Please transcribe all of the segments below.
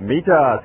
mita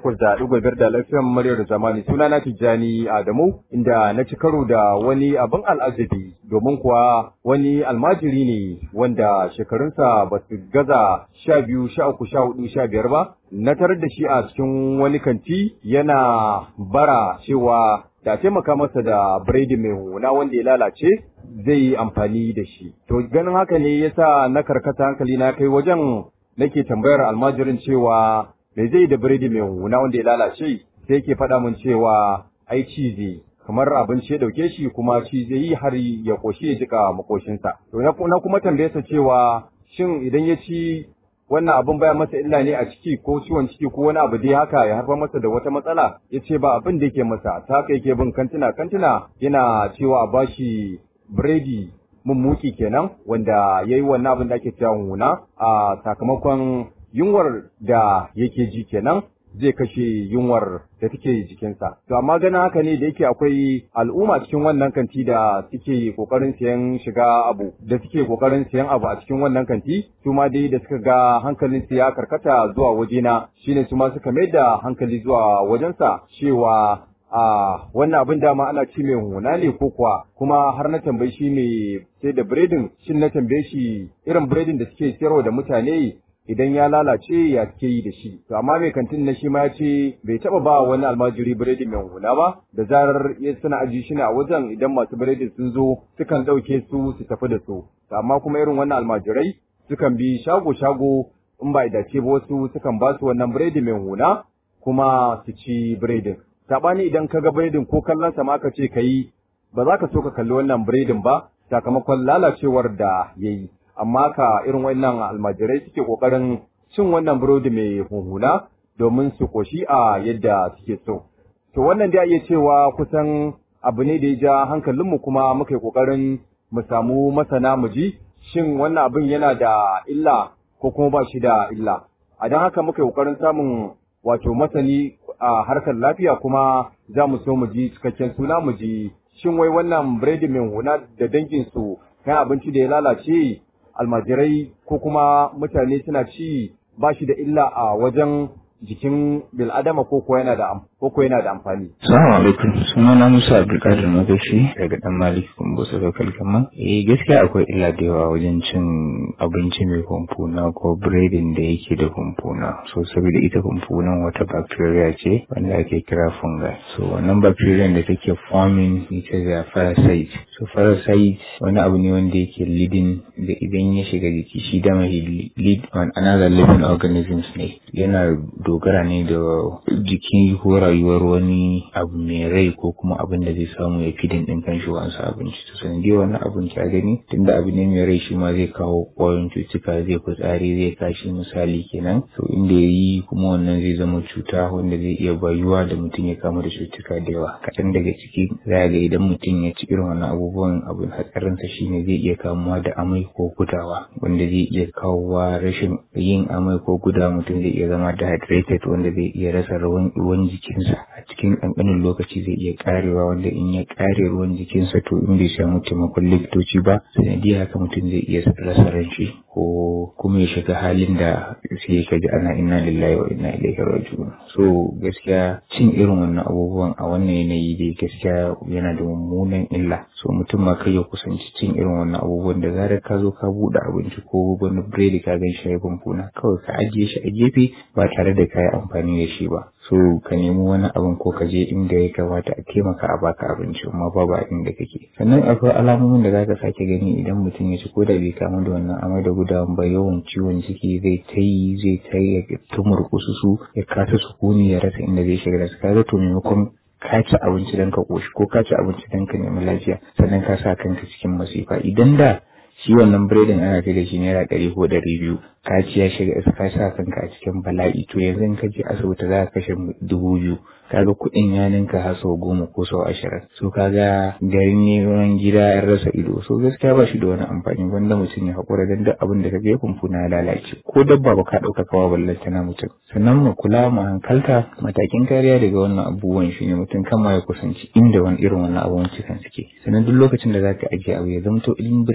88.5 da lafiyar muryar zamani suna na Tijjani Adamu inda na ci karo da wani abin al'ajabi domin kuwa wani almajiri ne wanda shekarunsa ba su gaza sha biyu sha uku sha hudu sha biyar ba na tarar da shi a cikin wani kanti yana bara cewa da taimaka masa da biredi mai huna wanda ya lalace zai yi amfani da shi to ganin haka ne yasa na karkata hankali na kai wajen nake tambayar almajirin cewa me zai da biredi mai huna wanda ya lalace sai yake faɗa min cewa ai cizi kamar abinci ya dauke shi kuma ci zai yi har ya koshi ya jika makoshinsa to na kuma tambaye sa cewa shin idan ya ci wannan abin baya masa illa ne a ciki ko ciwon ciki ko wani abu dai haka ya haifar masa da wata matsala ya ce ba abin da yake masa ta haka yake bin kantina kantina yana cewa a bashi biredi mummuki kenan wanda ya yi wannan abin da ake cewa huna a sakamakon yunwar da yake ji kenan zai kashe yunwar da take jikinsa. To amma ganin haka ne da yake akwai al'umma cikin wannan kanti da suke kokarin siyan shiga abu da suke kokarin siyan abu a cikin wannan kanti su ma dai da suka ga hankalin su ya karkata zuwa wajena shine su ma suka mai da hankali zuwa wajensa cewa a wannan abin dama ana ci mai huna ne ko kuwa kuma har na tambayi shi ne sai da biredin shin na tambaye shi irin biredin da suke siyarwa da mutane idan ya lalace ya suke yi da shi to amma mai kantin na shi ma ya ce bai taba ba wani almajiri biredi mai huna ba da zarar ya suna aji shi ne a wajen idan masu biredi sun zo sukan ɗauke su su tafi da su to amma kuma irin wannan almajirai sukan bi shago shago in ba dace ba wasu sukan ba su wannan biredi mai huna kuma su ci biredin sabani idan ka ga biredin ko kallon sa ma ka ce kai ba za ka so ka kalli wannan biredin ba sakamakon lalacewar da yayi amma ka irin wannan almajirai suke kokarin cin wannan burodi mai huhuna domin su koshi a yadda suke so to wannan da iya cewa kusan abu ne da ya ja hankalinmu kuma muka yi kokarin mu samu masana mu ji shin wannan abin yana da illa ko kuma ba shi da illa a don haka muka yi kokarin samun wato masani a harkar lafiya kuma za mu so mu ji cikakken suna mu ji shin wai wannan biredi mai huna da dangin su kan abinci da ya lalace almajirai ko kuma mutane suna ci ba shi da illa a wajen jikin bil'adama ko ko yana da ko ko yana da amfani. Assalamu alaikum. Suna na Musa Abdulkadir Magashi daga dan Malik Kumbusa Local Gama. Eh gaskiya akwai illa da yawa wajen cin abinci mai kumfuna ko biredin da yake da kumfuna. So saboda ita kumfunan wata bacteria ce wanda ake kira fungi. So wannan bacteria da take forming ita da parasite. So parasite wani abu ne wanda yake leading da idan ya shiga jiki shi dama lead on another living organisms ne. Yana dogara ne da jiki ko rayuwar wani abu mai rai ko kuma abin da zai samu ya fidin din kan shi wasu abinci to sanadiyar wannan abin ka gani tunda abu ne mai rai shi ma zai kawo ƙwayoyin cutuka zai fitsari zai kashi misali kenan to inda ya yi kuma wannan zai zama cuta wanda zai iya bayuwa da mutum ya kama da cutuka da yawa kaɗan daga ciki za ga idan mutum ya ci irin wannan abubuwan abin hatsarinsa shine zai iya kamuwa da amai ko gudawa wanda zai iya kawowa rashin yin amai ko gudawa mutum zai iya zama dehydrated wanda zai iya rasa ruwan jikinsa a cikin ƙanƙanin lokaci zai iya karewa wanda in ya kare ruwan jikinsa to in bai samu taimakon likitoci ba sanadiyar haka mutum zai iya rasa ran shi ko kuma ya shiga halin da sai ka ji ana inna lillahi wa inna ilaihi raji'un so gaskiya cin irin wannan abubuwan a wannan yanayi dai gaskiya yana da mummunan illa so mutum ma kai ya kusanci cin irin wannan abubuwan da zarar ka zo ka buɗe abinci ko wani biredi ka gan shi ya kumfuna kawai ka ajiye shi a gefe ba tare da ka yi amfani da shi ba so ka nemi wani abin ko ka je inda ya kamata a taimaka a baka abinci amma babu a inda kake sannan akwai alamomin da zaka sake gani idan mutum ya ci ko da bai kamu da wannan amai da gudawan ba yawan ciwon ciki zai ta yi zai ta yi ya tumurkusu su ya kasa sukuni ya rasa inda zai shiga da su kaga to maimakon ka ci abinci don ka koshi ko ka ci abinci don ka nemi lafiya sannan ka sa kanka cikin masifa idan da shi wannan biredin ana kai da shi naira ɗari ko ɗari biyu ka ci ya shiga ka sa kanka a cikin bala'i to yanzu in ka je asibiti za ka kashe dubu biyu kaga kuɗin ya ninka har sau goma ko sau ashirin so kaga garin neman gida ya rasa ido so gaskiya ba shi da wani amfani wanda mutum ya haƙura don duk abin da ka ga kumfuna ya lalace ko dabba ba ka ɗauka kawa ballanta na mutum sannan mu kula mu hankalta matakin kariya daga wannan abubuwan shi ne mutum kama ya kusanci inda wani irin wannan abubuwan cikin suke sannan duk lokacin da za ka ajiye abu ya zamto in biredi ne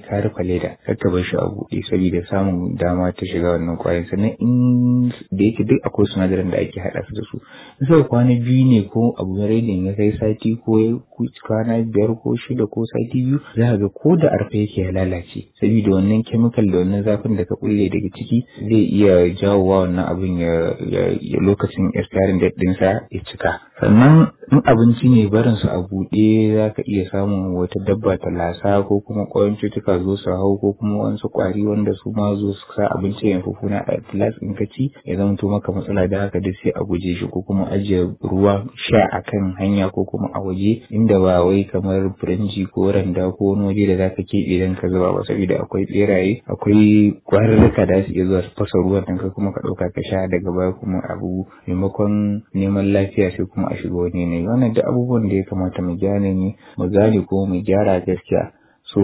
ka rufe leda kar ka bar shi a buɗe saboda samun dama ta shiga wannan kwayoyin sannan in da yake duk akwai sinadaran da ake haɗa su da su in sai kwana biyu ne ko abu ya redin ya kai sati ko kwana biyar ko shida ko sati biyu za ga ko da arfa yake ya lalace saboda wannan chemical da wannan zafin da ka kulle daga ciki zai iya jawowa wannan abin ya lokacin expiring date ɗinsa ya cika sannan in abinci ne barin su a buɗe za ka iya samun wata dabba ta lasa ko kuma ƙwayoyin cutuka zo su hau ko kuma wasu ƙwari wanda su ma zo su sa abinci ya fufuna a glass in ka ci ya zama to maka matsala da haka duk sai a guje shi ko kuma ajiye ruwa sha a kan hanya ko kuma a waje inda ba wai kamar firinji ko randa ko wani waje da zaka keɓe don ka zuba ba saboda akwai ɓeraye akwai ƙwararruka da su iya zuwa su fasa ruwan ɗin ka kuma ka ɗauka ka sha daga baya kuma abu maimakon neman lafiya sai kuma a shiga wani ne wannan da abubuwan da ya kamata mu gane ne mu gane ko mu gyara gaskiya so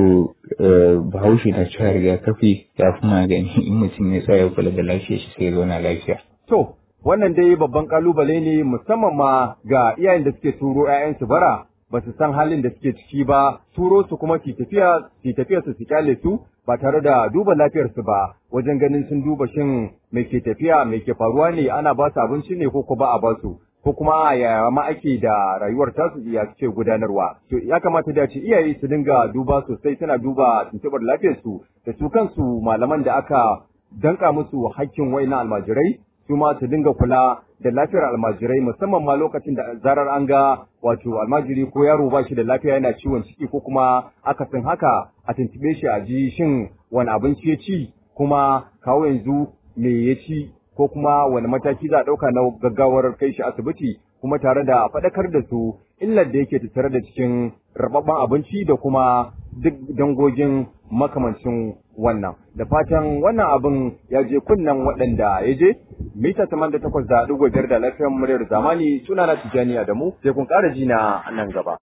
bahaushe na cewa rigakafi ya fi magani in mutum ya tsaya kula da lafiyar shi sai ya zauna lafiya. To, wannan dai babban kalubale ne musamman ma ga iyayen da suke turo 'ya'yansu bara ba su san halin da suke ciki ba turo su kuma su tafiya su tafiya su kyale su ba tare da duba lafiyarsu ba wajen ganin sun duba shin mai ke tafiya mai ke faruwa ne ana ba su abinci ne ko ba a ba su ko kuma yaya ma ake da rayuwar tasu ya suke gudanarwa to ya kamata da ce iyaye su dinga duba sosai suna duba tuntubar lafiyarsu da su kansu malaman da aka danka musu hakkin waina almajirai su ma su dinga kula da lafiyar almajirai musamman ma lokacin da zarar an ga wato almajiri ko yaro ba shi da lafiya yana ciwon ciki ko kuma akasin haka a tuntube shi a ji shin wani abinci ya ci kuma kawo yanzu me ya ci ko kuma wani mataki za a ɗauka na gaggawar kai shi asibiti kuma tare da faɗakar da su illar da yake tattare da cikin rababban abinci da kuma duk dangogin makamancin wannan da fatan wannan abin ya je kunnen waɗanda ya je mita taman da takwas da ɗigo biyar da lafiyar muryar zamani suna na tijjani da mu sai kun ƙara jina nan gaba.